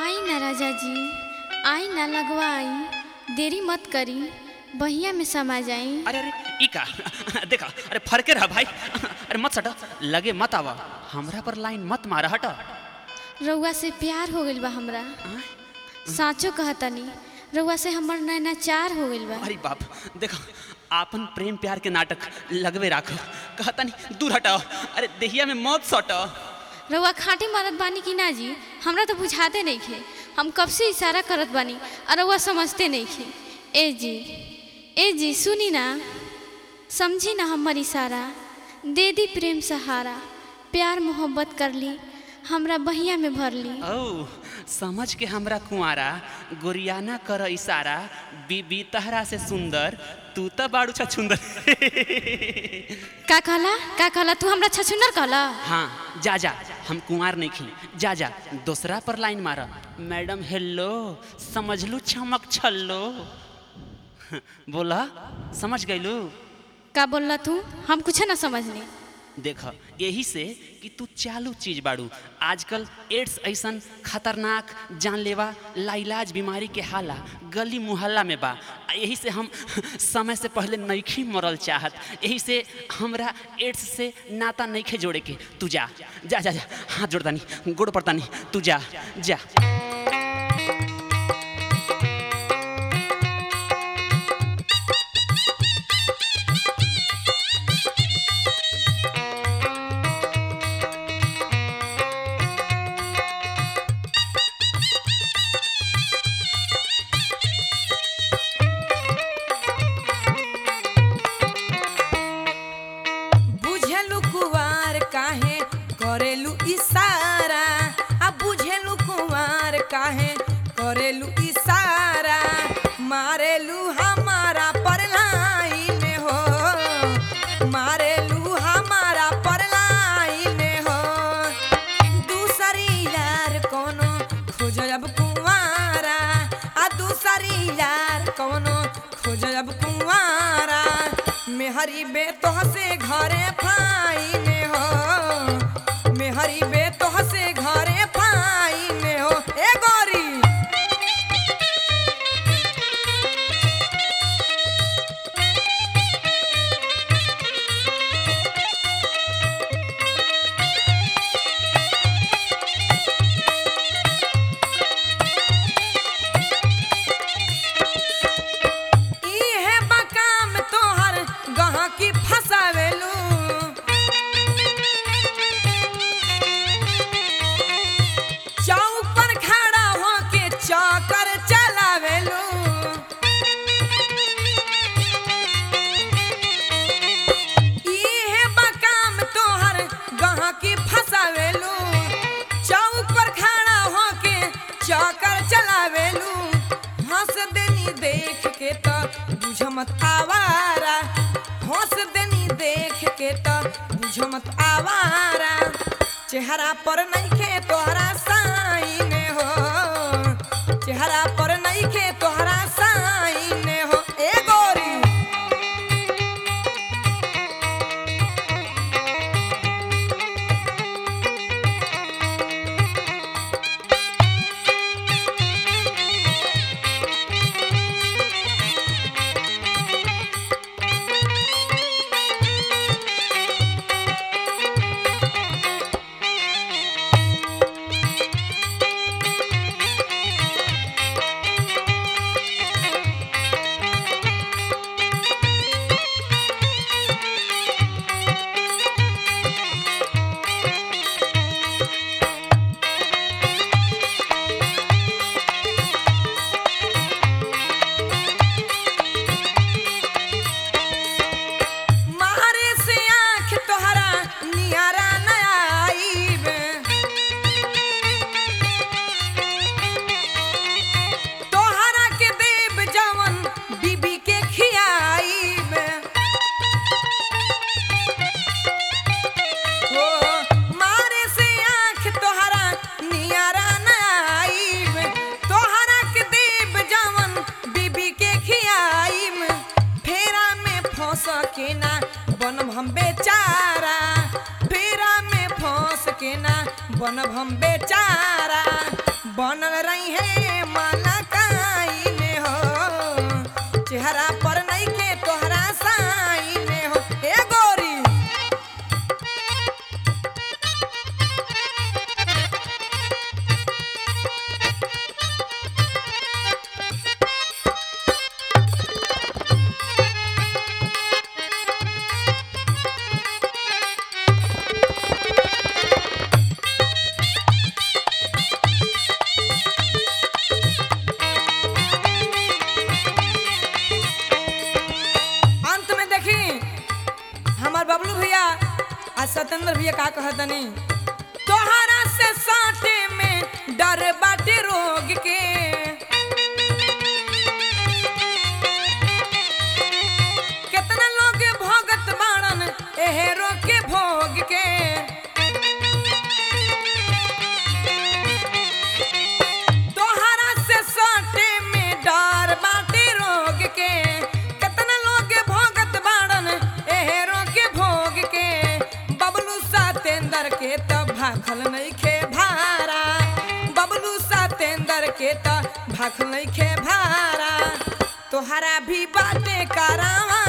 आई ना राजा जी आई ना लगवाई देरी मत करी बहिया में समा जाई अरे अरे ई का देखा अरे फरके रहा भाई अरे मत सटा लगे मत आवा हमरा पर लाइन मत मारा हटा रउआ से प्यार हो गइल बा हमरा साचो कहतनी रउआ से हमर नैना चार हो गइल बा अरे बाप देखा आपन प्रेम प्यार के नाटक लगवे राखो कहता नहीं दूर हटाओ अरे देहिया में मौत सटो रउआ खाटी मरत बानी कि ना जी हमरा तो बुझाते नहीं खे हम कब से इशारा करत बानी और रउआ समझते नहीं खे ए जी ए जी सुनी ना समझी ना हमर इशारा दे दी प्रेम सहारा प्यार मोहब्बत कर ली हमरा बहिया में भर ली ओ समझ के हमरा कुआरा गोरियाना कर इशारा बीबी तहरा से सुंदर तू तो बाड़ू छा सुंदर का कहला का कहला तू हमरा छछुनर कहला हाँ जा जा हम कुंवार नहीं खी जा जा दूसरा पर लाइन मारा मैडम हेलो समझ लू चमक छल्लो बोला समझ गईलू का बोलला तू हम कुछ ना समझनी देख यही से कि तू चालू चीज बाड़ू आजकल एड्स ऐसन खतरनाक जानलेवा लाइलाज बीमारी के हाला गली मुहल्ला में बा आ यही से हम समय से पहले नईखी मरल चाहत यही से हमरा एड्स से नाता नईखे जोड़े के तू जा जा जा जा हाथ जोड़तानी गोड़ पड़तानी तू जा जा बुझेलु कुवार काहे करेलु इशारा आ बुझेलु कुवार काहे करेलु इशारा मारेलु हमारा पर लाइन हो मारेलु हमारा पर लाइन हो दूसरी यार कोनो खोजब कुवारा आ दूसरी यार कोनो खोजब कुवारा मेहरी बे तोह से घरे फाइन हो मेहरी बे तोह से घरे फाइन हो ए गोरी इहे बकाम तोहर गहकी फसावेलू चौक पर खड़ा होके चौकर चलावेलू इहे बकाम तोहर गहकी फसावेलू चौक पर खड़ा होके चौकर चलावेलू हंस देनी देख के तो बुझ मत आवारा हंस देनी देख के तो बुझ मत आवारा चेहरा पर नहीं खे तोहरा साइन हो चेहरा पर नहीं खे तोहरा साइन हो ए गोरी मारे से आँख तोहरा नियारा न आईब तोहरा के देव जवन बीबी के खियाईब हो मारे से आँख तोहरा नियारा न आईब तोहरा के देव जवन बीबी के खियाईब फेरा में फंस के ना बनब हम बेचारा फेरा में फंस के ना बनब हम बेचारा बनल रही है मलकाई में हो चेहरा पर नहीं के तोहरा साई में हो ए गोरी अंत में देखी हमार बबलू भैया आ सत्येंद्र भैया का कहतनी तोहरा से साटे में डर बाटे रोग के कितना लोग भोगत बाड़न एहे रोग के भोग के तोहरा से साटे में डर बाटे रोग के कितना लोग भोगत बाड़न एहे रोग के भोग के बबलू सतेंद्र के त भाखल नहीं खे भारा बबलू सतेंद्र के त भाखल नहीं खे भारा तोहरा भी बाटे करावा